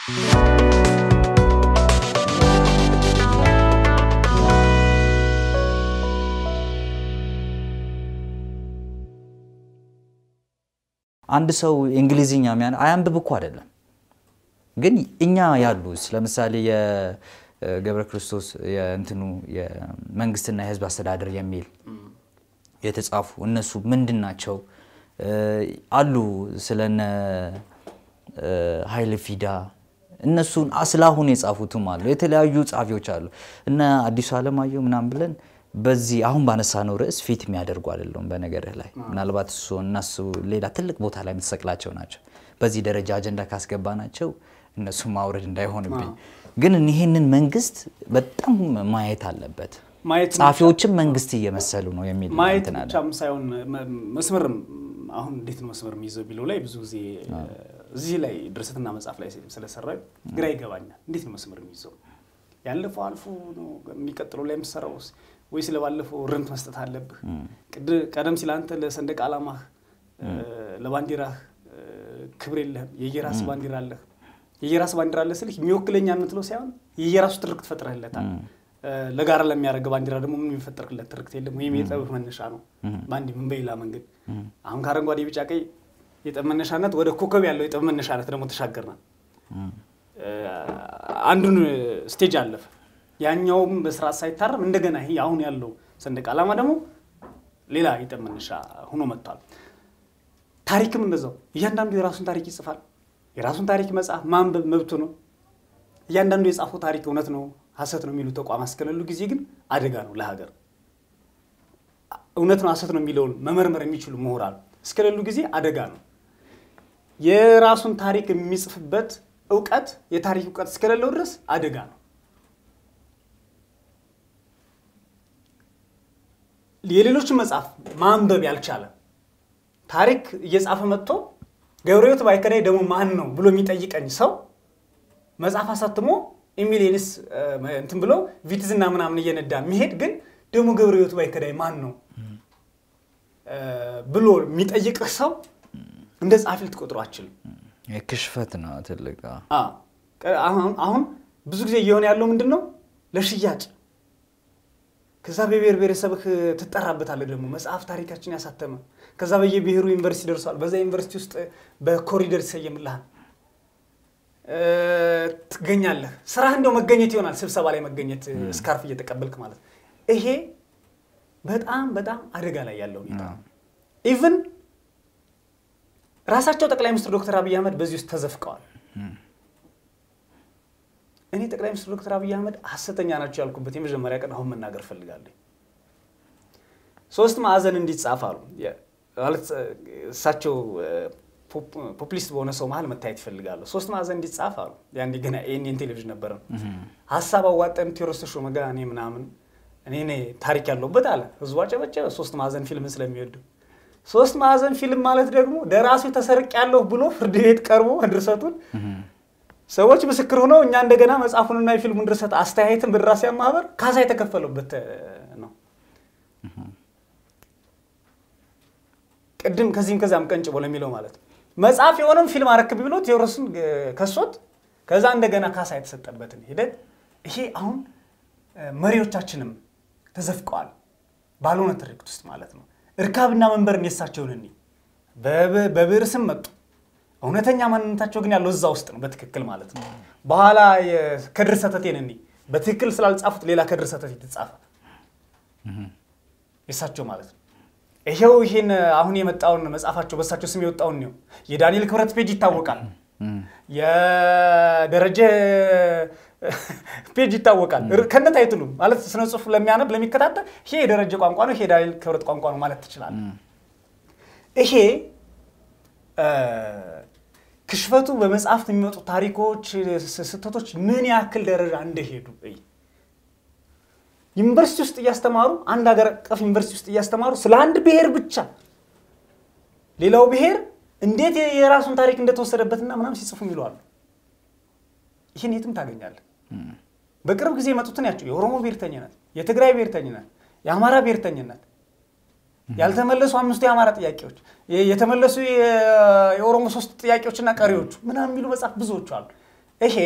አንድ ሰው እንግሊዝኛ ሚያ አያንብብ እኮ አይደለም ግን እኛ ያሉት ለምሳሌ የገብረ ክርስቶስ የእንትኑ የመንግስትና የህዝብ አስተዳደር የሚል የተጻፉ እነሱ ምንድን ናቸው አሉ ስለነ ኃይለ ፊዳ እነሱን ስላሁን የጻፉትም አሉ የተለያዩ ጸሐፊዎች አሉ እነ አዲሱ አለማየሁ ምናምን ብለን በዚህ አሁን ባነሳነው ርዕስ ፊት የሚያደርጉ አይደለም በነገርህ ላይ ምናልባት እሱ እነሱ ሌላ ትልቅ ቦታ ላይ የምትሰቅላቸው ናቸው በዚህ ደረጃ አጀንዳ ካስገባ ናቸው እነሱ ማውረድ እንዳይሆንብኝ ግን ይህንን መንግስት በጣም ማየት አለበት ማየት ጸሐፊዎችም መንግስት እየመሰሉ ነው የሚል ማየት እንትን አለ። ብቻም ሳይሆን መ- መስመርም አሁን እንዴት ነው መስመር የሚይዘው ቢለው ላይ ብዙ ጊዜ እዚህ ላይ ድርሰትና መጽሐፍ ላይ ስለሰራ ግራ ይገባኛል። እንዴት ነው መስመር የሚይዘው? ያለፈው አልፎ ነው የሚቀጥለው ላይ የምትሰራው ወይ ስለባለፈው ርምት መስጠት አለብህ? ቅድ- ቀደም ሲል አንተ ለሰንደቅ ዓላማህ ለባንዲራህ ክብር የለህም። የየራስ ባንዲራ አለህ። የየራስ ባንዲራ አለ ስልህ የሚወክለኛ የምትለው ሳይሆን የየራሱ ትርክት ትፈጥረህለታል። ለጋራ ለሚያደርገ ባንዲራ ደግሞ ምን የሚፈጠርለት ትርክት የለም። ወይም የጠብህ መነሻ ነው በአንድ ምን በሌላ መንገድ አሁን ከአረንጓዴ ቢጫ ቀይ የጠብ መነሻነት ወደ ኮከብ ያለው የጠብ መነሻነት ደግሞ ተሻገርናል። አንዱን ስቴጅ አለፈ። ያኛውም በስርዓት ሳይታረም እንደገና ይሄ አሁን ያለው ሰንደቅ ዓላማ ደግሞ ሌላ የጠብ መነሻ ሆኖ መጥቷል። ታሪክም እንደዛው እያንዳንዱ የራሱን ታሪክ ይጽፋል። የራሱን ታሪክ መጽሐፍ ማንበብ መብቱ ነው። እያንዳንዱ የጻፈው ታሪክ እውነት ነው ሀሰት ነው የሚሉ ተቋማት እስከሌሉ ጊዜ ግን አደጋ ነው ለሀገር። እውነት ነው ሀሰት ነው የሚለውን መመርመር የሚችሉ ምሁራን እስከሌሉ ጊዜ አደጋ ነው። የራሱን ታሪክ የሚጽፍበት እውቀት የታሪክ እውቀት እስከሌለው ድረስ አደጋ ነው። የሌሎችን መጽሐፍ ማንበብ ያልቻለ ታሪክ እየጻፈ መጥቶ ገብረሕይወት ባይከዳኝ ደግሞ ማን ነው ብሎ የሚጠይቀኝ ሰው መጽሐፍ አሳትሞ ኢሚሊየንስ እንትን ብሎ ቪትዝና ምናምን እየነዳ የሚሄድ ግን ደግሞ ገብረሕይወት ባይከዳኝ ማን ነው ብሎ የሚጠይቅህ ሰው እንደ ጸሐፊ ልትቆጥሮ አችልም። ክሽፈት ነው ትልቅ አሁን ብዙ ጊዜ እየሆነ ያለው ምንድን ነው? ለሽያጭ ከዛ በብሔር ብሔረሰብህ ትጠራበታለህ። ደግሞ መጽሐፍ ታሪካችን ያሳተመ ከዛ በየብሔሩ ዩኒቨርሲቲ ደርሷል። በዛ ዩኒቨርሲቲ ውስጥ በኮሪደር ይሰየምልሃል፣ ትገኛለህ። ስራህ እንደው መገኘት ይሆናል፣ ስብሰባ ላይ መገኘት፣ ስካርፍ እየተቀበልክ ማለት ይሄ በጣም በጣም አደጋ ላይ ያለው ሁኔታ ኢቭን ራሳቸው ጠቅላይ ሚኒስትር ዶክተር አብይ አህመድ በዚህ ውስጥ ተዘፍቀዋል። እኔ ጠቅላይ ሚኒስትር ዶክተር አብይ አህመድ ሀሰተኛ ናቸው ያልኩበት የመጀመሪያ ቀን አሁን መናገር ፈልጋለሁ። ሶስት ማዕዘን እንዲጻፍ አሉ ማለት እሳቸው ፖፑሊስት በሆነ ሰው መሀል መታየት ይፈልጋሉ። ሶስት ማዕዘን እንዲጻፍ አሉ። ያንዴ ገና ኤንኤን ቴሌቪዥን ነበረ። ሀሳብ አዋጠን ቴዎድሮስ ተሾመ ጋር እኔ ምናምን እኔ ታሪክ ያለውበት አለ። ህዝቡ አጨበጨበ። ሶስት ማዕዘን ፊልምን ስለሚወዱ ሶስት ማዕዘን ፊልም ማለት ደግሞ ደራሲው ተሰርቅ ያለሁ ብሎ ፍርድ ቤት ቀርቦ ድርሰቱን ሰዎች ምስክር ሆነው እኛ እንደገና መጽሐፉንና የፊልሙን ድርሰት አስተያየትን በደራሲያን ማህበር ካሳ የተከፈለበት ነው። ቅድም ከዚህም ከዚያም ቀንጭቦ ለሚለው ማለት ነው። መጽሐፍ የሆነም ፊልም አረክብ ብሎ ቴዎድሮስን ከሶት ከዛ እንደገና ካሳ የተሰጠበትን ሂደት ይሄ አሁን መሪዎቻችንም ተዘፍቀዋል ባልሆነ ትርክት ውስጥ ማለት ነው። እርካብና መንበርን የሳቸውን እኒ በብዕር ስም መጡ። እውነተኛ ማንነታቸው ግን ያለው እዛ ውስጥ ነው በትክክል ማለት ነው። በኋላ ከድር ሰተቴን እኒ በትክክል ስላልጻፉት ሌላ ከድር ሰተቴ የተጻፈ የሳቸው ማለት ነው። ይሄው ይሄን አሁን የመጣውን መጽሐፋቸው በሳቸው ስም የወጣውን ነው። የዳንኤል ክብረት ፔጅ ይታወቃል። የደረጀ ፔጅ ይታወቃል። ከነ ታይትሉ ማለት ስነ ጽሁፍ ለሚያነብ ለሚከታተል ይሄ የደረጀ ቋንቋ ነው፣ ይሄ የዳንኤል ክብረት ቋንቋ ነው ማለት ትችላለህ። ይሄ ክሽፈቱ በመጽሐፍት የሚመጡ ታሪኮች፣ ስህተቶች ምን ያክል ደረጃ እንደሄዱ ዩኒቨርሲቲ ውስጥ እያስተማሩ አንድ ሀገር አቀፍ ዩኒቨርሲቲ ውስጥ እያስተማሩ ስለ አንድ ብሔር ብቻ ሌላው ብሔር እንዴት የራሱን ታሪክ እንደተወሰደበትና ምናምን ሲጽፉ ይለዋሉ። ይህን የትም ታገኛለህ። በቅርብ ጊዜ የመጡትን ያቸው የኦሮሞ ብሔርተኝነት፣ የትግራይ ብሔርተኝነት፣ የአማራ ብሔርተኝነት፣ ያልተመለሱ አምስቱ የአማራ ጥያቄዎች፣ የተመለሱ የኦሮሞ ሶስት ጥያቄዎችና ቀሪዎቹ ምናምን የሚሉ መጽሐፍ ብዙዎቹ አሉ። ይሄ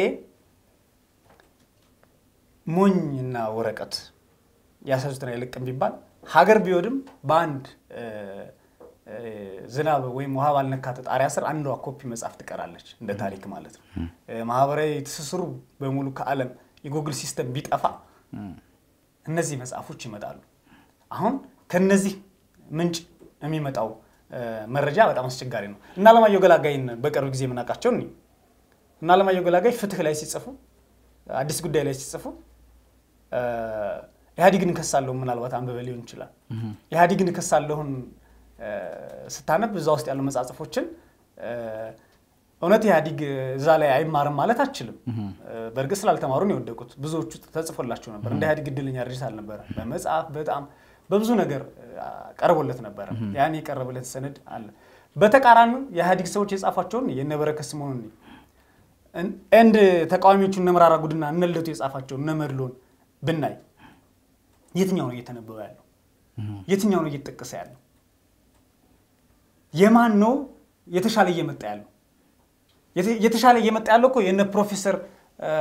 ሞኝና ወረቀት ያሳዙትን አይለቅም ቢባል ሀገር ቢወድም በአንድ እ፣ እ፣ ዝናብ ወይም ውሃ ባልነካት ጣሪያ ስር አንዷ ኮፒ መጽሐፍ ትቀራለች፣ እንደ ታሪክ ማለት ነው። እ፣ ማህበራዊ ትስስሩ በሙሉ ከዓለም የጉግል ሲስተም ቢጠፋ እነዚህ መጽሐፎች ይመጣሉ። አሁን ከነዚህ ምንጭ የሚመጣው እ፣ መረጃ በጣም አስቸጋሪ ነው እና አለማየሁ ገላጋይን በቅርብ ጊዜ የምናውቃቸው እኒ እና አለማየሁ ገላጋይ ፍትህ ላይ ሲጽፉ አዲስ ጉዳይ ላይ ሲጽፉ እ፣ ኢህአዲግን እከሳለሁ ምናልባት አንብበ ሊሆን ይችላል። ኢህአዲግን እከሳለሁን እ፣ ስታነብ እዛ ውስጥ ያሉ መጻጽፎችን እ፣ እውነት ኢህአዲግ እዛ ላይ አይማርም ማለት አችልም። እ፣ በእርግጥ ስላልተማሩ ነው የወደቁት። ብዙዎቹ ተጽፎላቸው ነበር። እንደ ኢህአዲግ እድለኛ ድርጅት አልነበረ። በመጽሐፍ በጣም በብዙ ነገር እ፣ ቀርቦለት ነበረ። ያን የቀረበለት ሰነድ አለ። በተቃራኒው የኢህአዲግ ሰዎች የጻፏቸውን የነበረከት ስምኦንን ኤንድ ተቃዋሚዎቹ እነ መራራ ጉድና እነ ልደቱ የጻፋቸው እነ መድሎን ብናይ የትኛው ነው እየተነበበ ያለው? የትኛው ነው እየተጠቀሰ ያለው? የማን ነው የተሻለ እየመጣ ያለው? የተ- የተሻለ እየመጣ ያለው እኮ የነ ፕሮፌሰር እ፣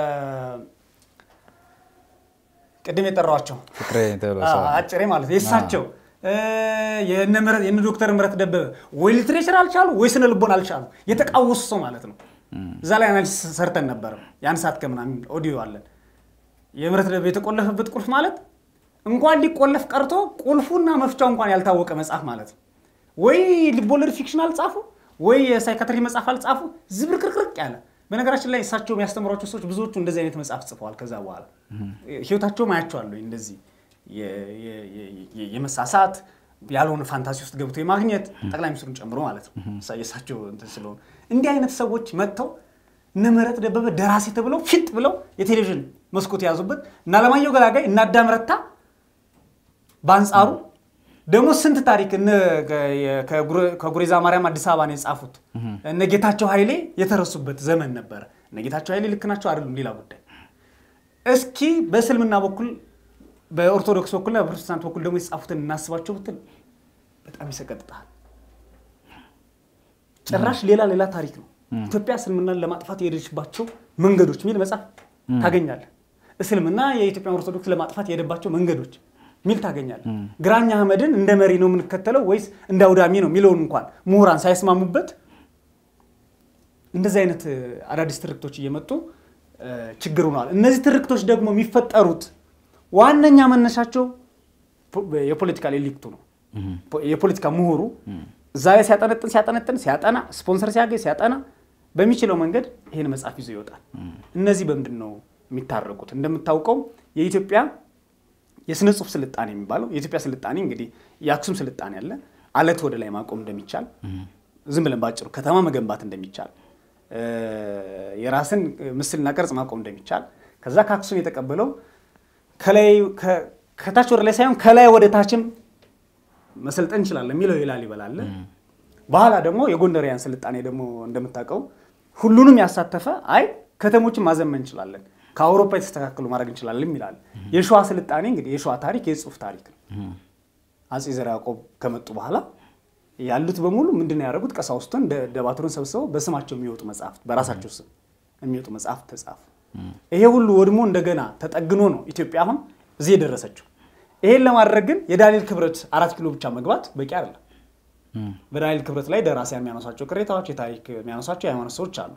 ቅድም የጠራዋቸው ፍቅሬ ቶሎሳ አዎ፣ አጭሬ ማለት ነው። የእሳቸው እ፣ የነ ምህረት- የነ ዶክተር ምህረት ደበበ ወይ ሊትሬቸር አልቻሉ ወይ ስነ ልቦና አልቻሉ። የተቃወሱ ሰው ማለት ነው። እዛ ላይ አናሊሲስ ሰርተን ነበረ። የአንድ ሰዓት ከምናምን ኦዲዮ አለን። የምህረት ደበበ የተቆለፈበት ቁልፍ ማለት እንኳን ሊቆለፍ ቀርቶ ቁልፉና መፍቻው እንኳን ያልታወቀ መጽሐፍ ማለት ነው። ወይ ልቦለድ ፊክሽን አልጻፉ ወይ የሳይካትሪ መጽሐፍ አልጻፉ። ዝብርቅርቅርቅ ያለ በነገራችን ላይ እሳቸው የሚያስተምሯቸው ሰዎች ብዙዎቹ እንደዚህ አይነት መጽሐፍ ጽፈዋል። ከዛ በኋላ ህይወታቸውም አያቸዋለሁ እንደዚህ የ- የ- የ- የመሳሳት ያልሆነ ፋንታሲ ውስጥ ገብቶ የማግኘት ጠቅላይ ሚኒስትሩን ጨምሮ ማለት ነው። እሳ- የእሳቸው እንትን ስለሆነ እንዲህ አይነት ሰዎች መጥተው እነ ምህረት ደበበ ደራሲ ተብለው ፊት ብለው የቴሌቪዥን መስኮት የያዙበት እና አለማየሁ ገላጋይ እና አዳም ረታ በአንጻሩ ደግሞ ስንት ታሪክ እነ ከ- ከጉረ- ከጉሬዛ ማርያም አዲስ አበባ ነው የጻፉት። እነ ጌታቸው ኃይሌ የተረሱበት ዘመን ነበረ። እነ ጌታቸው ኃይሌ ልክ ናቸው አይደሉም ሌላ ጉዳይ። እስኪ በእስልምና በኩል በኦርቶዶክስ በኩልና በፕሮቴስታንት በኩል ደግሞ የተጻፉትን እናስባቸው ብትል በጣም ይሰቀጥጣል። ጭራሽ ሌላ ሌላ ታሪክ ነው። ኢትዮጵያ እስልምናን ለማጥፋት የሄደችባቸው መንገዶች የሚል መጽሐፍ ታገኛለህ። እስልምና የኢትዮጵያ ኦርቶዶክስ ለማጥፋት የሄደባቸው መንገዶች ሚል ታገኛለህ። ግራኝ አህመድን እንደ መሪ ነው የምንከተለው ወይስ እንደ አውዳሚ ነው የሚለውን እንኳን ምሁራን ሳይስማሙበት እንደዚህ አይነት እ፣ አዳዲስ ትርክቶች እየመጡ እ፣ ችግር ሆነዋል። እነዚህ ትርክቶች ደግሞ የሚፈጠሩት ዋነኛ መነሻቸው ፖ- የፖለቲካል ኤሊክቱ ነው። ፖ- የፖለቲካ ምሁሩ እዛ ላይ ሲያጠነጥን ሲያጠነጥን ሲያጠና ስፖንሰር ሲያገኝ ሲያጠና በሚችለው መንገድ ይህን መጽሐፍ ይዞ ይወጣል። እነዚህ በምንድን ነው የሚታረቁት? እንደምታውቀው የኢትዮጵያ የስነ ጽሁፍ ስልጣኔ የሚባለው የኢትዮጵያ ስልጣኔ እንግዲህ የአክሱም ስልጣኔ አለ። አለት ወደ ላይ ማቆም እንደሚቻል ዝም ብለን ባጭሩ ከተማ መገንባት እንደሚቻል እ፣ የራስን ምስልና ቅርጽ ማቆም እንደሚቻል ከዛ ከአክሱም የተቀበለው ከላይ ከ- ከታች ወደ ላይ ሳይሆን ከላይ ወደ ታችም መሰልጠን እንችላለን የሚለው የላሊበላ አለ። በኋላ ደግሞ የጎንደሪያን ስልጣኔ ደግሞ እንደምታውቀው ሁሉንም ያሳተፈ አይ ከተሞችን ማዘመን እንችላለን፣ ከአውሮፓ የተስተካከሉ ማድረግ እንችላለን ይላል። የሸዋ ስልጣኔ እንግዲህ የሸዋ ታሪክ የጽሁፍ ታሪክ ነው። አጼ ዘርዓ ያዕቆብ ከመጡ በኋላ ያሉት በሙሉ ምንድን ነው ያደረጉት? ቀሳውስቱን ደ- ደባትሩን ሰብስበው በስማቸው የሚወጡ መጽሐፍት በራሳቸው ስም የሚወጡ መጽሐፍት ተጻፉ። ይሄ ሁሉ ወድሞ እንደገና ተጠግኖ ነው ኢትዮጵያ አሁን እዚህ የደረሰችው። ይሄን ለማድረግ ግን የዳንኤል ክብረት አራት ኪሎ ብቻ መግባት በቂ አይደለም። በዳንኤል ክብረት ላይ ደራሲያን የሚያነሷቸው ቅሬታዎች፣ የታሪክ የሚያነሷቸው የሃይማኖት ሰዎች አሉ።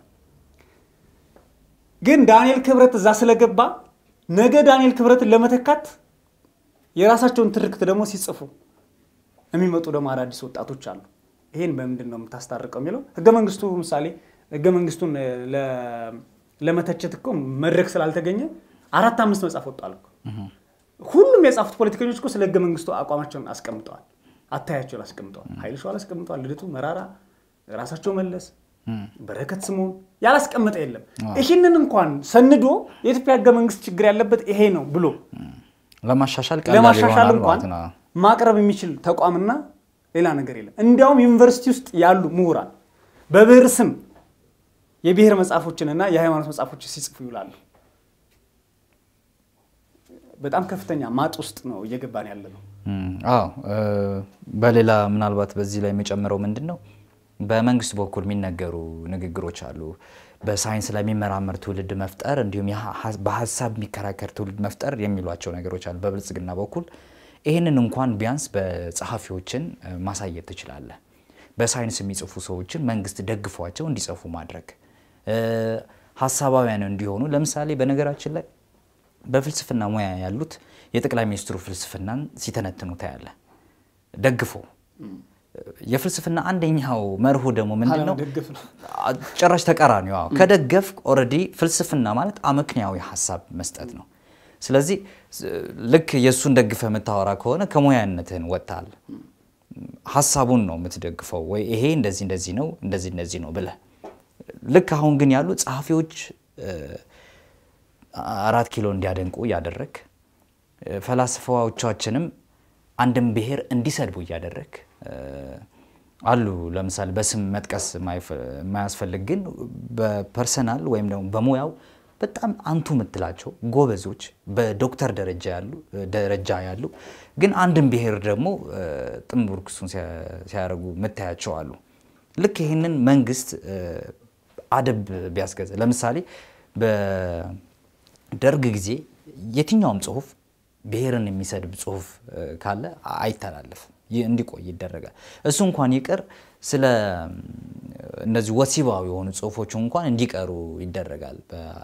ግን ዳንኤል ክብረት እዛ ስለገባ ነገ ዳንኤል ክብረትን ለመተካት የራሳቸውን ትርክት ደግሞ ሲጽፉ የሚመጡ ደግሞ አዳዲስ ወጣቶች አሉ። ይሄን በምንድን ነው የምታስታርቀው የሚለው ህገ መንግስቱ ምሳሌ ህገ መንግስቱን ለ- ለመተቸት እኮ መድረክ ስላልተገኘ አራት አምስት መጽሐፍ ወጣል እኮ። ሁሉም የጻፉት ፖለቲከኞች እኮ ስለ ህገ መንግስቱ አቋማቸውን አስቀምጠዋል፣ አታያቸውን አስቀምጠዋል። ኃይለ ሸዋል አስቀምጠዋል፣ ልደቱ መራራ፣ ራሳቸው መለስ፣ በረከት ስምኦን ያላስቀመጠ የለም። ይህንን እንኳን ሰንዶ የኢትዮጵያ ህገ መንግስት ችግር ያለበት ይሄ ነው ብሎ ለማሻሻል ቀላል ለማሻሻል ይሆናል እንኳን ማለት ነው። ማቅረብ የሚችል ተቋምና ሌላ ነገር የለም። እንዲያውም ዩኒቨርሲቲ ውስጥ ያሉ ምሁራን በብሔር ስም የብሔር መጽሐፎችንና የሃይማኖት መጽሐፎችን ሲጽፉ ይውላሉ። በጣም ከፍተኛ ማጥ ውስጥ ነው እየገባን ያለ ነው። እም፣ አዎ እ፣ በሌላ ምናልባት በዚህ ላይ የሚጨምረው ምንድን ነው በመንግስት በኩል የሚነገሩ ንግግሮች አሉ። በሳይንስ ላይ የሚመራመር ትውልድ መፍጠር እንዲሁም የሀ- በሀሳብ የሚከራከር ትውልድ መፍጠር የሚሏቸው ነገሮች አሉ በብልጽግና በኩል። ይህንን እንኳን ቢያንስ በጸሐፊዎችን እ፣ ማሳየት ትችላለህ። በሳይንስ የሚጽፉ ሰዎችን መንግስት ደግፏቸው እንዲጽፉ ማድረግ እ፣ ሀሳባውያን እንዲሆኑ ለምሳሌ በነገራችን ላይ በፍልስፍና ሙያ ያሉት የጠቅላይ ሚኒስትሩ ፍልስፍናን ሲተነትኑ ታያለ ደግፎ የፍልስፍና አንደኛው መርሁ ደግሞ ምንድን ነው? አለመደገፍ ነው። ጭራሽ ተቃራኒው። አዎ ከደገፍ ኦልሬዲ ፍልስፍና ማለት አመክንያዊ ሀሳብ መስጠት ነው። ስለዚህ ስ- ልክ የእሱን ደግፈ የምታወራ ከሆነ ከሙያነትህን ወጥተሃል። ሀሳቡን ነው የምትደግፈው ወይ ይሄ እንደዚህ እንደዚህ ነው እንደዚህ እንደዚህ ነው ብለህ ልክ አሁን ግን ያሉ ጸሐፊዎች እ፣ አራት ኪሎ እንዲያደንቁ እያደረግ ፈላስፋዎቻችንም አንድን ብሔር እንዲሰድቡ እያደረግ እ፣ አሉ። ለምሳሌ በስም መጥቀስ የማይፈ- የማያስፈልግ ግን በፐርሰናል ወይም ደግሞ በሙያው በጣም አንቱ የምትላቸው ጎበዞች በዶክተር ደረጃ ያሉ ደረጃ ያሉ ግን አንድን ብሔር ደግሞ እ፣ ጥንቡር ክሱን ሲያደርጉ የምታያቸው አሉ። ልክ ይህንን መንግስት እ፣ አደብ ቢያስገዛ ለምሳሌ በደርግ ጊዜ የትኛውም ጽሁፍ ብሔርን የሚሰድብ ጽሁፍ እ፣ ካለ አይተላለፍም፣ ይህ እንዲቆይ ይደረጋል። እሱ እንኳን ይቅር ስለ እም፣ እነዚህ ወሲባዊ የሆኑ ጽሁፎች እንኳን እንዲቀሩ ይደረጋል።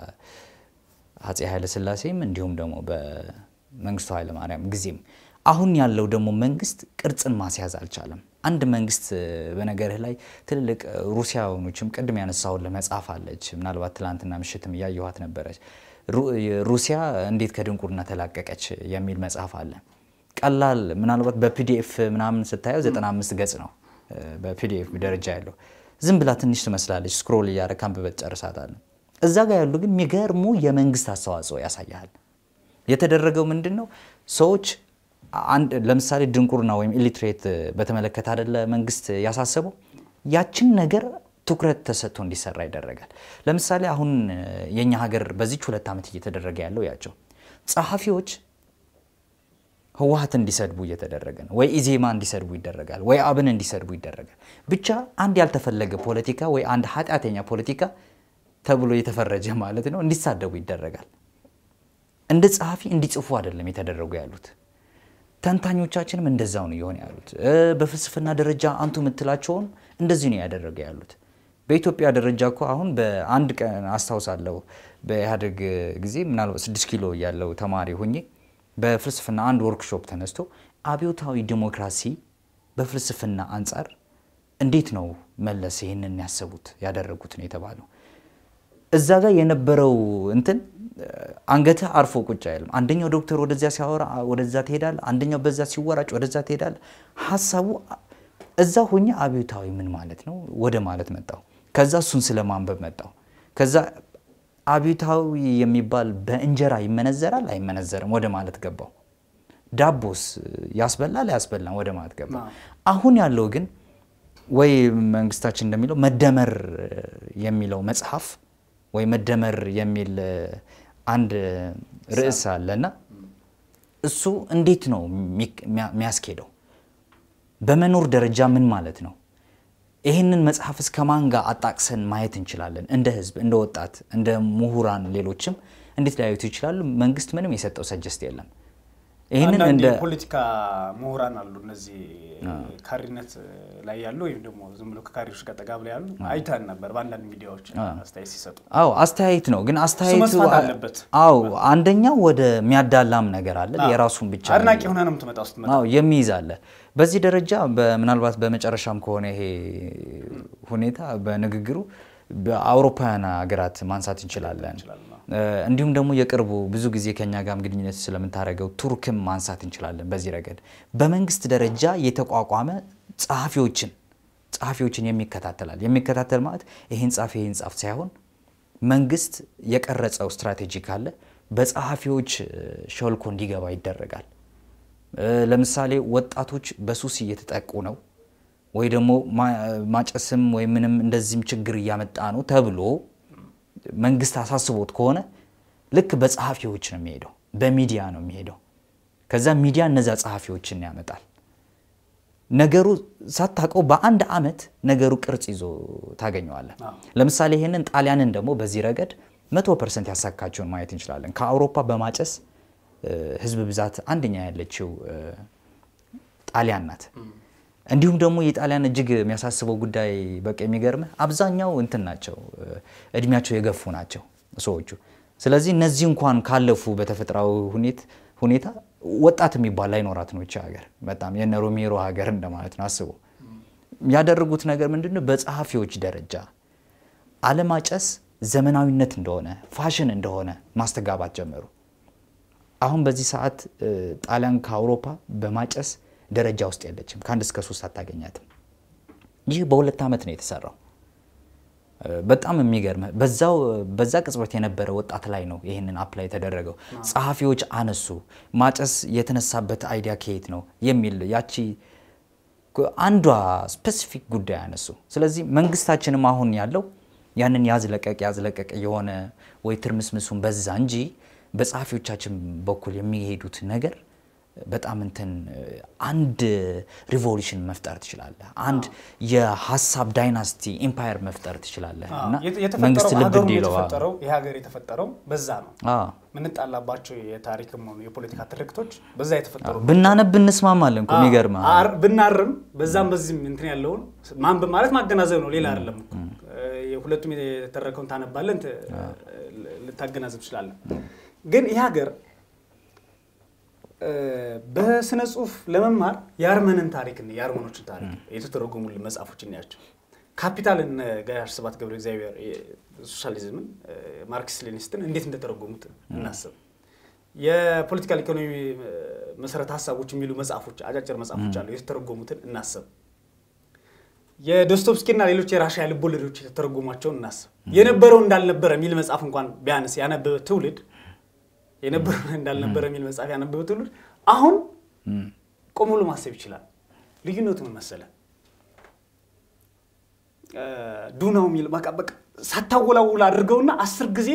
በአፄ ኃይለሥላሴም እንዲሁም ደግሞ በመንግስቱ ኃይለማርያም ጊዜም። አሁን ያለው ደግሞ መንግስት ቅርጽን ማስያዝ አልቻለም። አንድ መንግስት እ፣ በነገርህ ላይ ትልልቅ እ፣ ሩሲያኖችም ቅድም ያነሳሁልህ መጽሐፍ አለች። ምናልባት ትላንትና ምሽትም እያየኋት ነበረች። ሩ- ሩሲያ እንዴት ከድንቁርና ተላቀቀች የሚል መጽሐፍ አለ። ቀላል ምናልባት በፒዲኤፍ ምናምን ስታየው 95 ገጽ ነው እ፣ በፒዲኤፍ ደረጃ ያለው ዝም ብላ ትንሽ ትመስላለች። ስክሮል እያደረክ አንብበህ ትጨርሳታለህ። እዛ ጋር ያሉ ግን የሚገርሙ የመንግስት አስተዋጽኦ ያሳያል። የተደረገው ምንድን ነው? ሰዎች አንድ ለምሳሌ ድንቁርና ወይም ኢሊትሬት በተመለከተ አይደለ መንግስት ያሳሰበው ያችን ነገር ትኩረት ተሰጥቶ እንዲሰራ ይደረጋል። ለምሳሌ አሁን እ፣ የኛ ሀገር በዚች ሁለት ዓመት እየተደረገ ያለው ያቸው ጸሐፊዎች ህወሀት እንዲሰድቡ እየተደረገ ነው። ወይ ኢዜማ እንዲሰድቡ ይደረጋል፣ ወይ አብን እንዲሰድቡ ይደረጋል። ብቻ አንድ ያልተፈለገ ፖለቲካ ወይ አንድ ኃጢአተኛ ፖለቲካ ተብሎ የተፈረጀ ማለት ነው እንዲሳደቡ ይደረጋል። እንደ ጸሐፊ እንዲጽፉ አይደለም የተደረጉ ያሉት። ተንታኞቻችንም እንደዛው ነው እየሆነ ያሉት። እ፣ በፍልስፍና ደረጃ አንቱ የምትላቸውን እንደዚህ ነው ያደረገ ያሉት። በኢትዮጵያ ደረጃ እኮ አሁን በአንድ ቀን አስታውሳለሁ በኢህአዴግ ጊዜ ምናልባት ስድስት ኪሎ ያለው ተማሪ ሆኜ በፍልስፍና አንድ ወርክሾፕ ተነስቶ አብዮታዊ ዲሞክራሲ በፍልስፍና አንጻር እንዴት ነው መለስ ይህንን ያሰቡት ያደረጉት ነው የተባለው። እዛ ጋር የነበረው እንትን አንገትህ አርፎ ቁጭ አይልም። አንደኛው ዶክተር ወደዚያ ሲያወራ ወደዛ ትሄዳለህ፣ አንደኛው በዛ ሲወራጭ ወደዛ ትሄዳለህ። ሀሳቡ እዛ ሆኜ አብዮታዊ ምን ማለት ነው ወደ ማለት መጣው። ከዛ እሱን ስለ ማንበብ መጣው። ከዛ አብዮታዊ የሚባል በእንጀራ ይመነዘራል አይመነዘርም ወደ ማለት ገባው። ዳቦስ ያስበላል አያስበላም ወደ ማለት ገባ። አሁን ያለው ግን ወይ መንግስታችን እንደሚለው መደመር የሚለው መጽሐፍ ወይ መደመር የሚል አንድ ርዕስ አለና እሱ እንዴት ነው የሚያስኬደው? በመኖር ደረጃ ምን ማለት ነው? ይህንን መጽሐፍ እስከ ማን ጋር አጣቅሰን ማየት እንችላለን? እንደ ህዝብ፣ እንደ ወጣት፣ እንደ ምሁራን፣ ሌሎችም እንዴት ሊያዩት ይችላሉ? መንግስት ምንም የሰጠው ሰጀስት የለም። ይህንን አንዳንድ እንደ የፖለቲካ ምሁራን አሉ እነዚህ ካሪነት ላይ ያሉ ወይም ደግሞ ዝም ብሎ ከካሪዎች ጋር ጠጋ ብለው ያሉ አይተን ነበር በአንዳንድ ሚዲያዎች አስተያየት ሲሰጡ። አዎ አስተያየት ነው። ግን አስተያየቱ መስፋት አለበት። አዎ አንደኛው ወደ የሚያዳላም ነገር አለ። የራሱን ብቻ አድናቂ ሆነ ነው የምትመጣው ስትመጣ አዎ የሚይዝ አለ። በዚህ ደረጃ ምናልባት በመጨረሻም ከሆነ ይሄ ሁኔታ በንግግሩ በአውሮፓውያን ሀገራት ማንሳት እንችላለን። እንዲሁም ደግሞ የቅርቡ ብዙ ጊዜ ከኛ ጋርም ግንኙነት ስለምታደርገው ቱርክም ማንሳት እንችላለን። በዚህ ረገድ በመንግስት ደረጃ የተቋቋመ ጸሐፊዎችን ጸሐፊዎችን የሚከታተላል። የሚከታተል ማለት ይህን ጻፍ ይህን ጻፍ ሳይሆን መንግስት የቀረጸው ስትራቴጂ ካለ በጸሐፊዎች ሾልኮ እንዲገባ ይደረጋል። ለምሳሌ ወጣቶች በሱስ እየተጠቁ ነው ወይ ደግሞ ማጨስም ወይ ምንም እንደዚህም ችግር እያመጣ ነው ተብሎ መንግስት አሳስቦት ከሆነ ልክ በጸሐፊዎች ነው የሚሄደው፣ በሚዲያ ነው የሚሄደው። ከዛ ሚዲያ እነዛ ጸሐፊዎችን ያመጣል። ነገሩ ሳታውቀው በአንድ ዓመት ነገሩ ቅርጽ ይዞ ታገኘዋለህ። ለምሳሌ ይህንን ጣሊያንን ደግሞ በዚህ ረገድ መቶ ፐርሰንት ያሳካቸውን ማየት እንችላለን። ከአውሮፓ በማጨስ ህዝብ ብዛት አንደኛ ያለችው ጣሊያን ናት። እንዲሁም ደግሞ የጣሊያን እጅግ የሚያሳስበው ጉዳይ በቃ የሚገርምህ አብዛኛው እንትን ናቸው፣ እድሜያቸው የገፉ ናቸው ሰዎቹ። ስለዚህ እነዚህ እንኳን ካለፉ በተፈጥሯዊ ሁኔታ ወጣት የሚባል ላይኖራት ነው ይቺ ሀገር። በጣም የነ ሮሜሮ ሀገር እንደማለት ነው። አስቡ ያደረጉት ነገር ምንድን ነው? በጸሐፊዎች ደረጃ አለማጨስ ዘመናዊነት እንደሆነ ፋሽን እንደሆነ ማስተጋባት ጀመሩ። አሁን በዚህ ሰዓት ጣሊያን ከአውሮፓ በማጨስ ደረጃ ውስጥ የለችም። ከአንድ እስከ ሶስት አታገኛትም። ይህ በሁለት ዓመት ነው የተሰራው። በጣም የሚገርም በዛው በዛ ቅጽበት የነበረ ወጣት ላይ ነው ይህንን አፕላይ የተደረገው። ጸሐፊዎች አነሱ። ማጨስ የተነሳበት አይዲያ ከየት ነው የሚል ያቺ አንዷ ስፔሲፊክ ጉዳይ አነሱ። ስለዚህ መንግስታችንም አሁን ያለው ያንን ያዝለቀቅ ያዝለቀቅ የሆነ ወይ ትርምስምሱን በዛ እንጂ በጸሐፊዎቻችን በኩል የሚሄዱት ነገር በጣም እንትን አንድ ሪቮሉሽን መፍጠር ትችላለህ። አንድ የሀሳብ ዳይናስቲ ኢምፓየር መፍጠር ትችላለህ እና መንግስት ልብ እንዲለው የተፈጠረው ይህ ሀገር የተፈጠረው በዛ ነው። ምንጣላባቸው የታሪክም ሆኑ የፖለቲካ ትርክቶች በዛ የተፈጠሩ ብናነብ እንስማማለን እኮ የሚገርምህ ብናርም በዛም በዚህም እንትን ያለውን ማንበብ ማለት ማገናዘብ ነው፣ ሌላ አይደለም። ሁለቱም የተረከውን ታነባለህ፣ ልታገናዘብ ትችላለህ። ግን ይህ ሀገር በስነ ጽሁፍ ለመማር የአርመንን ታሪክ የአርመኖችን ታሪክ የተተረጎሙልን መጽሐፎች እናያቸው። ካፒታልን ጋሽ ስብሐት ገብረ እግዚአብሔር ሶሻሊዝምን፣ ማርክስ ሌኒስትን እንዴት እንደተረጎሙት እናስብ። የፖለቲካል ኢኮኖሚ መሰረተ ሀሳቦች የሚሉ መጽሐፎች አጫጭር መጽሐፎች አሉ፣ የተተረጎሙትን እናስብ። የዶስቶቭስኪና ሌሎች የራሽያ ልቦለዶች የተተረጎሟቸውን እናስብ። የነበረው እንዳልነበረ የሚል መጽሐፍ እንኳን ቢያንስ ያነበበ ትውልድ የነበረው እንዳልነበረ የሚል መጽሐፍ ያነበበ ትውልድ አሁን ቆም ብሎ ማሰብ ይችላል። ልዩነቱ ምን መሰለ? ዱናው የሚል በቃ በቃ ሳታወላውል አድርገውና አስር ጊዜ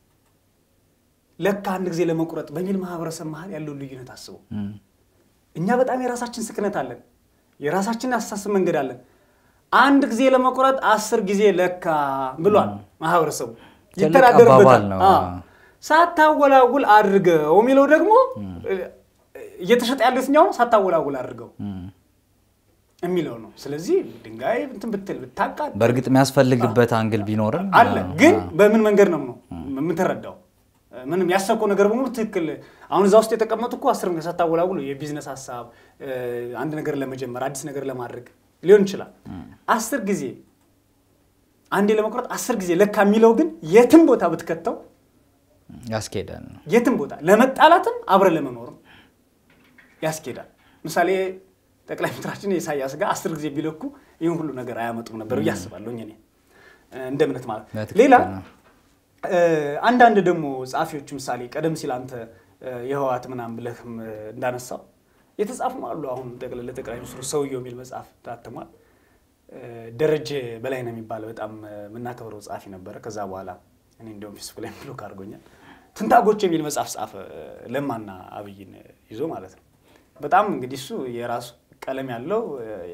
ለካ አንድ ጊዜ ለመቁረጥ በሚል ማህበረሰብ መሀል ያለውን ልዩነት አስበው። እኛ በጣም የራሳችን ስክነት አለን፣ የራሳችን አስተሳሰብ መንገድ አለን። አንድ ጊዜ ለመቁረጥ አስር ጊዜ ለካ ብሏል ማህበረሰቡ ይተዳደርበታል። ሳታወላውል አድርገው የሚለው ደግሞ እየተሸጠ ያለው የትኛው ነው? ሳታወላውል አድርገው የሚለው ነው። ስለዚህ ድንጋይ እንትን ብትል ብታቃል በእርግጥ የሚያስፈልግበት አንግል ቢኖርም አለ። ግን በምን መንገድ ነው ነው የምትረዳው? ምንም ያሰብከው ነገር በሙሉ ትክክል። አሁን እዛ ውስጥ የተቀመጡ እኮ አስር ሳታወላውል የቢዝነስ ሀሳብ አንድ ነገር ለመጀመር አዲስ ነገር ለማድረግ ሊሆን ይችላል። አስር ጊዜ አንዴ ለመቁረጥ አስር ጊዜ ለካ የሚለው ግን የትም ቦታ ብትከተው ያስኬዳል። የትም ቦታ ለመጣላትም አብረን ለመኖርም ያስኬዳል። ምሳሌ ጠቅላይ ሚኒስትራችን የኢሳያስ ጋር አስር ጊዜ ቢለኩ ይህን ሁሉ ነገር አያመጡም ነበር ብዬ አስባለሁ። እኔ እንደ እምነት ማለት ሌላ አንዳንድ ደግሞ ጸሐፊዎች ምሳሌ ቀደም ሲል አንተ የህወሓት ምናምን ብለህም እንዳነሳው የተጻፉም አሉ። አሁን ለጠቅላይ ሚኒስትሩ ሰውየው የሚል መጽሐፍ ታትሟል። ደረጀ በላይ ነው የሚባል በጣም የምናከብረው ጸሐፊ ነበረ። ከዛ በኋላ እኔ እንዲሁም ፌስቡክ ላይ ብሎክ አድርጎኛል። ትንታጎች የሚል መጽሐፍ ጻፈ፣ ለማና አብይን ይዞ ማለት ነው። በጣም እንግዲህ እሱ የራሱ ቀለም ያለው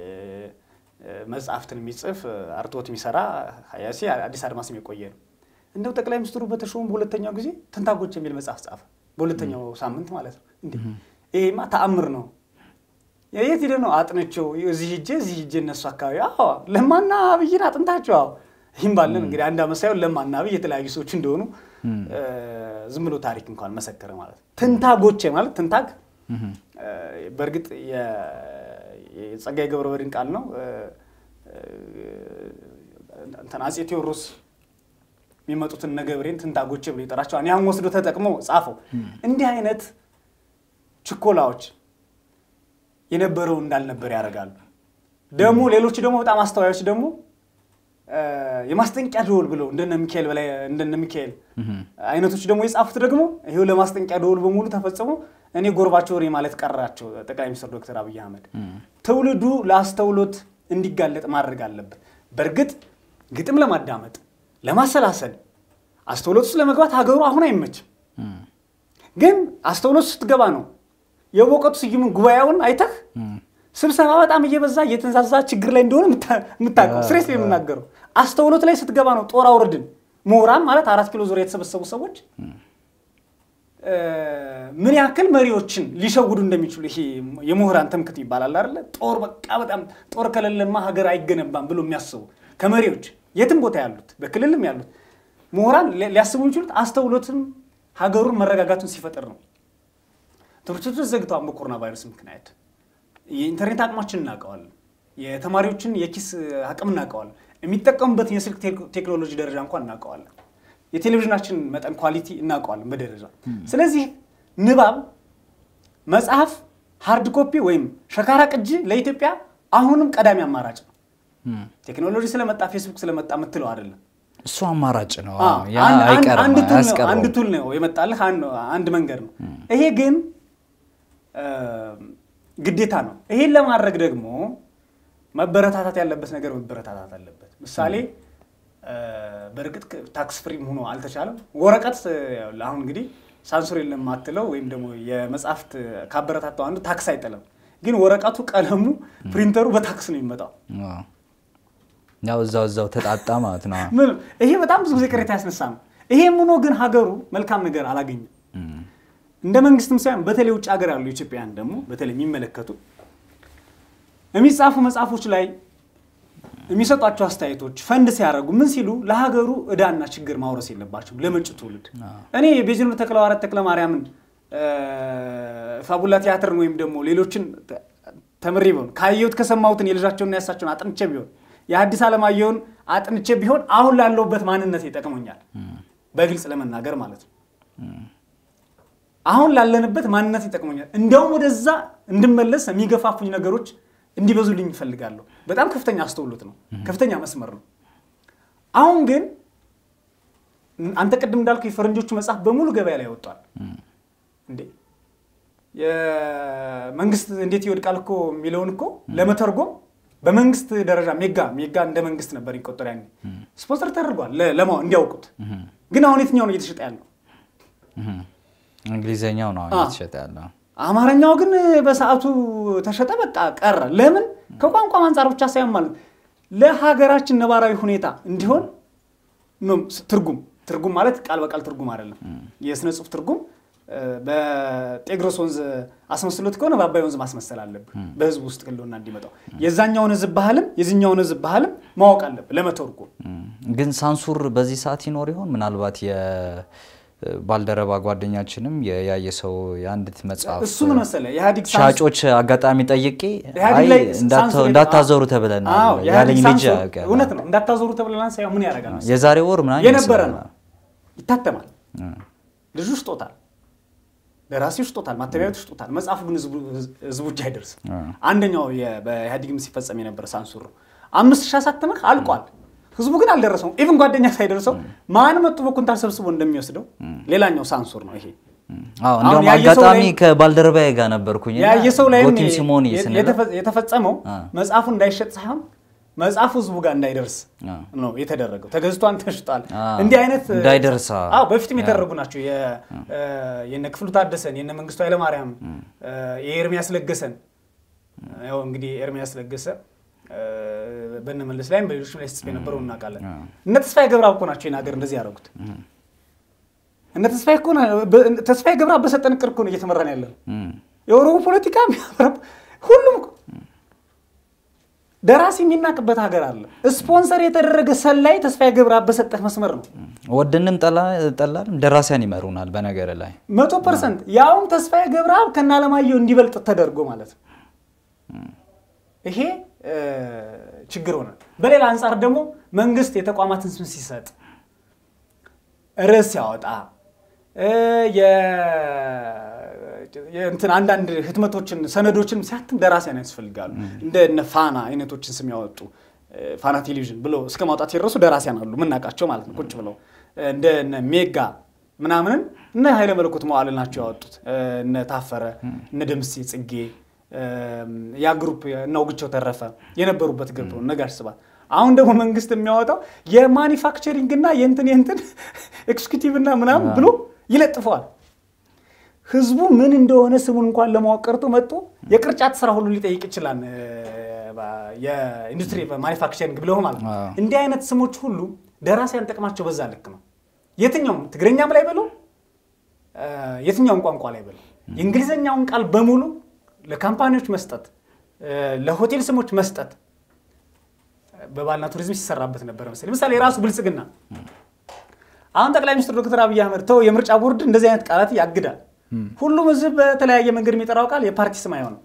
መጽሐፍትን የሚጽፍ አርትዖት የሚሰራ ሀያሲ አዲስ አድማስም የቆየ ነው። እንደው ጠቅላይ ሚኒስትሩ በተሾሙ በሁለተኛው ጊዜ ትንታጎች የሚል መጽሐፍ ጻፈ፣ በሁለተኛው ሳምንት ማለት ነው። እንዴ ይሄማ ተአምር ነው። የት ሄደ ነው አጥንቸው? እዚህ ሂጄ እዚህ ሂጄ እነሱ አካባቢ አዎ ለማና አብይን አጥንታቸው አዎ ይህም ባለን እንግዲህ አንድ አመት ሳይሆን ለማና አብይ የተለያዩ ሰዎች እንደሆኑ ዝም ብሎ ታሪክ እንኳን መሰከረ ማለት ነው። ትንታጎቼ ማለት ትንታግ በእርግጥ የጸጋዬ ገብረመድኅን ቃል ነው። እንትን አፄ ቴዎድሮስ የሚመጡትን ነገብሬን ትንታጎቼ ብሎ ይጠራቸዋል። ያን ወስዶ ተጠቅሞ ጻፈው። እንዲህ አይነት ችኮላዎች የነበረው እንዳልነበር ያደርጋሉ። ደግሞ ሌሎቹ ደግሞ በጣም አስተዋዮች ደግሞ የማስጠንቂያ ደወል ብለው እንደነ ሚካኤል በላይ እንደነ ሚካኤል አይነቶች ደግሞ የጻፉት ደግሞ ይሄው ለማስጠንቂያ ደወል በሙሉ ተፈጽሞ እኔ ጎርባቸው ሬ ማለት ቀራቸው። ጠቅላይ ሚኒስትር ዶክተር አብይ አህመድ ትውልዱ ለአስተውሎት እንዲጋለጥ ማድረግ አለበት። በእርግጥ ግጥም ለማዳመጥ ለማሰላሰል አስተውሎት ውስጥ ለመግባት ሀገሩ አሁን አይመችም። ግን አስተውሎት ስትገባ ነው የበውቀቱ ስዩምን ጉባኤውን አይተህ ስብሰባ በጣም እየበዛ እየተንዛዛ ችግር ላይ እንደሆነ የምታውቀው ስሬስ ላይ የምናገረው አስተውሎት ላይ ስትገባ ነው። ጦር አውርድን ምሁራን ማለት አራት ኪሎ ዙሪያ የተሰበሰቡ ሰዎች ምን ያክል መሪዎችን ሊሸውዱ እንደሚችሉ ይሄ የምሁራን ትምክህት ይባላል አይደለ? ጦር በቃ በጣም ጦር ከሌለማ ሀገር አይገነባም ብሎ የሚያስቡ ከመሪዎች የትም ቦታ ያሉት በክልልም ያሉት ምሁራን ሊያስቡ የሚችሉት አስተውሎትም ሀገሩን መረጋጋቱን ሲፈጥር ነው። ትምህርት ቤቶች ዘግተዋል በኮሮና ቫይረስ ምክንያት። የኢንተርኔት አቅማችን እናውቀዋለን። የተማሪዎችን የኪስ አቅም እናውቀዋለን። የሚጠቀሙበትን የስልክ ቴክኖሎጂ ደረጃ እንኳን እናውቀዋለን። የቴሌቪዥናችን መጠን ኳሊቲ እናውቀዋለን በደረጃ። ስለዚህ ንባብ፣ መጽሐፍ፣ ሃርድ ኮፒ ወይም ሸካራ ቅጂ ለኢትዮጵያ አሁንም ቀዳሚ አማራጭ ነው። ቴክኖሎጂ ስለመጣ ፌስቡክ ስለመጣ የምትለው አይደለም። እሱ አማራጭ ነው። አንድ ቱል ነው የመጣልህ አንድ መንገድ ነው። ይሄ ግን ግዴታ ነው። ይሄን ለማድረግ ደግሞ መበረታታት ያለበት ነገር መበረታታት አለበት። ምሳሌ በእርግጥ ታክስ ፍሪም ሆኖ አልተቻለም። ወረቀት አሁን እንግዲህ ሳንሱር የለም ማትለው ወይም ደግሞ የመጽሐፍት ካበረታታው አንዱ ታክስ አይጠለም። ግን ወረቀቱ፣ ቀለሙ፣ ፕሪንተሩ በታክስ ነው የሚመጣው። ያው እዛው እዛው ተጣጣ ማለት ነው። ይሄ በጣም ብዙ ጊዜ ቅሬታ ያስነሳ ነው። ይሄም ሆኖ ግን ሀገሩ መልካም ነገር አላገኘም። እንደ መንግስትም ሳይሆን በተለይ ውጭ ሀገር ያሉ ኢትዮጵያውያን ደግሞ በተለይ የሚመለከቱ የሚጻፉ መጽሐፎች ላይ የሚሰጧቸው አስተያየቶች ፈንድ ሲያደርጉ ምን ሲሉ ለሀገሩ እዳና ችግር ማውረስ የለባቸውም ለመጪው ትውልድ። እኔ የቤዝኖር ተክለሐዋርያት ተክለ ማርያምን ፋቡላ ቲያትርን ወይም ደግሞ ሌሎችን ተምሬ ቢሆን ካየሁት ከሰማሁትን የልጃቸውና ያሳቸውን አጥንቼ ቢሆን የሐዲስ ዓለማየሁን አጥንቼ ቢሆን አሁን ላለሁበት ማንነት ይጠቅመኛል። በግልጽ ለመናገር ማለት ነው። አሁን ላለንበት ማንነት ይጠቅመኛል። እንዲያውም ወደዛ እንድመለስ የሚገፋፉኝ ነገሮች እንዲበዙልኝ ይፈልጋለሁ። በጣም ከፍተኛ አስተውሎት ነው፣ ከፍተኛ መስመር ነው። አሁን ግን አንተ ቅድም እንዳልኩ የፈረንጆቹ መጽሐፍ በሙሉ ገበያ ላይ ወጥቷል። እንዴ የመንግስት እንዴት ይወድቃል እኮ የሚለውን እኮ ለመተርጎም በመንግስት ደረጃ ሜጋ ሜጋ እንደ መንግስት ነበር ይቆጠር ያኔ ስፖንሰር ተደርጓል ለማው እንዲያውቁት። ግን አሁን የትኛው ነው እየተሸጠ ያለው? እንግሊዘኛው ነው አሁን እየተሸጠ ያለው። አማርኛው ግን በሰዓቱ ተሸጠ፣ በቃ ቀረ። ለምን? ከቋንቋ አንጻር ብቻ ሳይሆን ማለት ለሀገራችን ነባራዊ ሁኔታ እንዲሆን ትርጉም ትርጉም ማለት ቃል በቃል ትርጉም አይደለም። የስነ ጽሁፍ ትርጉም በጤግሮስ ወንዝ አስመስሎት ከሆነ በአባይ ወንዝ ማስመሰል አለብህ፣ በህዝብ ውስጥ ህልውና እንዲመጣው። የዛኛውን ህዝብ ባህልም የዚኛውን ህዝብ ባህልም ማወቅ አለብህ ለመተርጎም። ግን ሳንሱር በዚህ ሰዓት ይኖር ይሆን? ምናልባት ባልደረባ ጓደኛችንም ያየ ሰው የአንዲት መጽሐፍ እሱ ምን መሰለህ የኢህአዴግ ሻጮች አጋጣሚ ጠይቄ ኢህአዴግ ላይ እንዳታዞሩ ተብለናል ያለኝ ልጅ እውነት ነው። እንዳታዞሩ ተብለናል ሳይሆን ምን ያደርጋል መሰለህ የዛሬ ወር ምናምን የነበረ ነው። ይታተማል፣ ልጁ ሽጦታል፣ ደራሲው ሽጦታል፣ ማተሚያ ቤቱ ሽጦታል። መጽሐፉ ግን ህዝቡ እጅ አይደርስም። አንደኛው በኢህአዴግም ሲፈጸም የነበረ ሳንሱር ነው። አምስት ሺህ አሳተመህ አልቋል። ህዝቡ ግን አልደረሰውም። ኢቭን ጓደኛ ሳይደርሰው ማን መጡ በኩንታል ሰብስቦ እንደሚወስደው ሌላኛው ሳንሱር ነው ይሄ። እንዲሁም አጋጣሚ ከባልደረባዬ ጋር ነበርኩኝ ያየ ሰው ላይ ጎቲም ሲሞኒ የተፈጸመው መጽሐፉ እንዳይሸጥ ሳይሆን መጽሐፉ ህዝቡ ጋር እንዳይደርስ ነው የተደረገው። ተገዝቷን ተሽጧል። እንዲህ አይነት እንዳይደርስ በፊትም የተደረጉ ናቸው። የነ ክፍሉ ታደሰን፣ የነ መንግስቱ ኃይለማርያም፣ የኤርሚያስ ለገሰን ያው እንግዲህ ኤርሚያስ ለገሰ በነመለስ ላይም በሌሎችም ላይ ስትጽፍ የነበረው እናውቃለን። እነ ተስፋዬ ገብረአብ እኮ ናቸው ይህን ሀገር እንደዚህ ያደረጉት። እነ ተስፋዬ እኮ ተስፋዬ ገብረአብ በሰጠን እቅድ እኮ ነው እየተመራን ያለ ነው። የኦሮሞ ፖለቲካ ሁሉም ደራሲ የሚናቅበት ሀገር አለ። ስፖንሰር የተደረገ ሰላይ ተስፋዬ ገብረአብ በሰጠህ መስመር ነው። ወደንም ጠላልም ደራሲያን ይመሩናል። በነገር ላይ መቶ ፐርሰንት ያውም ተስፋዬ ገብረአብ ከነ አለማየሁ እንዲበልጥ ተደርጎ ማለት ነው። ይሄ ችግር ሆነ። በሌላ አንጻር ደግሞ መንግስት የተቋማትን ስም ሲሰጥ ርዕስ ሲያወጣ እንትን አንዳንድ ህትመቶችን ሰነዶችን ሲያትም ደራሲያን ያስፈልጋሉ። እንደ ፋና አይነቶችን ስም ያወጡ ፋና ቴሌቪዥን ብሎ እስከ ማውጣት የደረሱ ደራሲያን አሉ፣ የምናውቃቸው ማለት ነው። ቁጭ ብለው እንደ ሜጋ ምናምንን እነ ኃይለ መለኮት መዋዕል ናቸው ያወጡት። እነ ታፈረ እነ ደምሴ ጽጌ ያ ግሩፕ እነ አውግቸው ተረፈ የነበሩበት ግሩፕ ነው። ነጋሽ ስብሐት አሁን ደግሞ መንግስት የሚያወጣው የማኒፋክቸሪንግ እና የእንትን የእንትን ኤክስኪዩቲቭ እና ምናምን ብሎ ይለጥፈዋል። ህዝቡ ምን እንደሆነ ስሙን እንኳን ለማወቅ ቀርቶ መጥቶ የቅርጫት ስራ ሁሉ ሊጠይቅ ይችላል። እ፣ የኢንዱስትሪ ማኒፋክቸሪንግ ብለው ማለት ነው። አዎ። እንዲህ አይነት ስሞች ሁሉ ደራሲያን ጥቅማቸው በዛ ልክ ነው። የትኛውም ትግረኛም ላይ በለው እ፣ የትኛውም ቋንቋ ላይ በለው የእንግሊዝኛውን ቃል በሙሉ ለካምፓኒዎች መስጠት እ፣ ለሆቴል ስሞች መስጠት በባህልና ቱሪዝም ሲሰራበት ነበረ መሰለኝ። ምሳሌ የራሱ ብልጽግና አሁን ጠቅላይ ሚኒስትር ዶክተር አብይ አህመድ ተው የምርጫ ቦርድ እንደዚህ አይነት ቃላት ያግዳል። ሁሉም ህዝብ በተለያየ መንገድ የሚጠራው ቃል የፓርቲ ስም አይሆንም።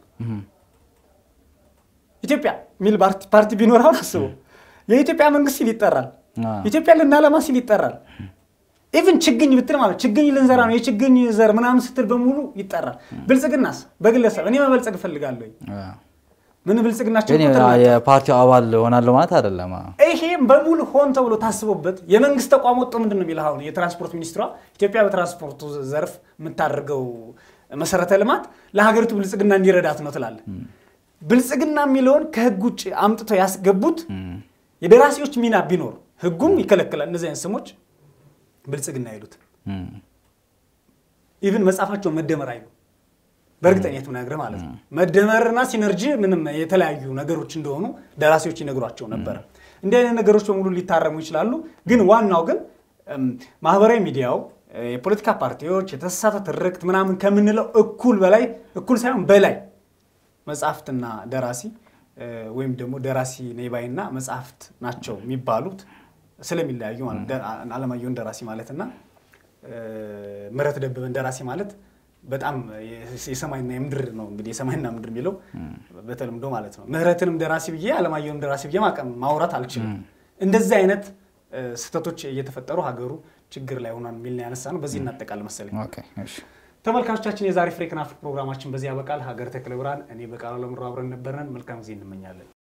ኢትዮጵያ የሚል ፓርቲ- ፓርቲ ቢኖር አሁን አስበው የኢትዮጵያ መንግስት ሲል ይጠራል። አዎ። ኢትዮጵያ ልናለማ ሲል ይጠራል። ኢቭን ችግኝ ብትል ማለት ችግኝ ልንዘራ ነው የችግኝ ዘር ምናምን ስትል በሙሉ ይጠራል። ብልጽግናስ በግለሰብ እኔ መበልጸግ እፈልጋለሁ ምን ብልጽግናቸው ግን እኮ ትልቅ የፓርቲው አባል ሆናለሁ ማለት አይደለም። አዎ። ይሄም በሙሉ ሆን ተብሎ ታስቦበት የመንግስት ተቋም ወጥቶ ምንድን ነው የሚለው አሁን የትራንስፖርት ሚኒስትሯ ኢትዮጵያ በትራንስፖርቱ ዘርፍ የምታደርገው መሰረተ ልማት ለሀገሪቱ ብልጽግና እንዲረዳት ነው ትላለ። ብልጽግና የሚለውን ከህግ ውጭ አምጥተው ያስገቡት የደራሲዎች ሚና ቢኖር ህጉም ይከለክላል። እነዚህ አይነት ስሞች ብልጽግና አይሉት እም። ኢቭን መጽሐፋቸውን መደመር አይሉ በእርግጠኝነት ምነግርህ ማለት ነው። መደመርና ሲነርጂ ምንም የተለያዩ ነገሮች እንደሆኑ ደራሲዎች ይነግሯቸው ነበረ። እንዲህ አይነት ነገሮች በሙሉ ሊታረሙ ይችላሉ። ግን ዋናው ግን እም፣ ማህበራዊ ሚዲያው እ፣ የፖለቲካ ፓርቲዎች የተሳሳተ ትርክት ምናምን ከምንለው እኩል በላይ እኩል ሳይሆን በላይ መጽሐፍትና ደራሲ እ፣ ወይም ደግሞ ደራሲ ነይባይና መጽሐፍት ናቸው የሚባሉት ስለሚለያዩ ማለት ደ- አለማየሁን ደራሲ ማለትና እ፣ ምህረት ደበበን ደራሲ ማለት በጣም የ- የሰማይና የምድር ነው እንግዲህ የሰማይና ምድር የሚለው በተለምዶ ማለት ነው። ምህረትንም ደራሲ ብዬ አለማየሁንም ደራሲ ብዬ ማቀም ማውራት አልችልም። እንደዚህ አይነት እ፣ ስህተቶች እየተፈጠሩ ሀገሩ ችግር ላይ ሆኗል የሚል ነው ያነሳ ነው። በዚህ እናጠቃል መሰለኝ። ኦኬ፣ እሺ። ተመልካቾቻችን የዛሬ ፍሬ ክናፍ ፕሮግራማችን በዚህ ያበቃል። ሀገር ተክለ ብርሃን፣ እኔ በቃሉ ለምሮ አብረን ነበርነን። መልካም ጊዜ እንመኛለን።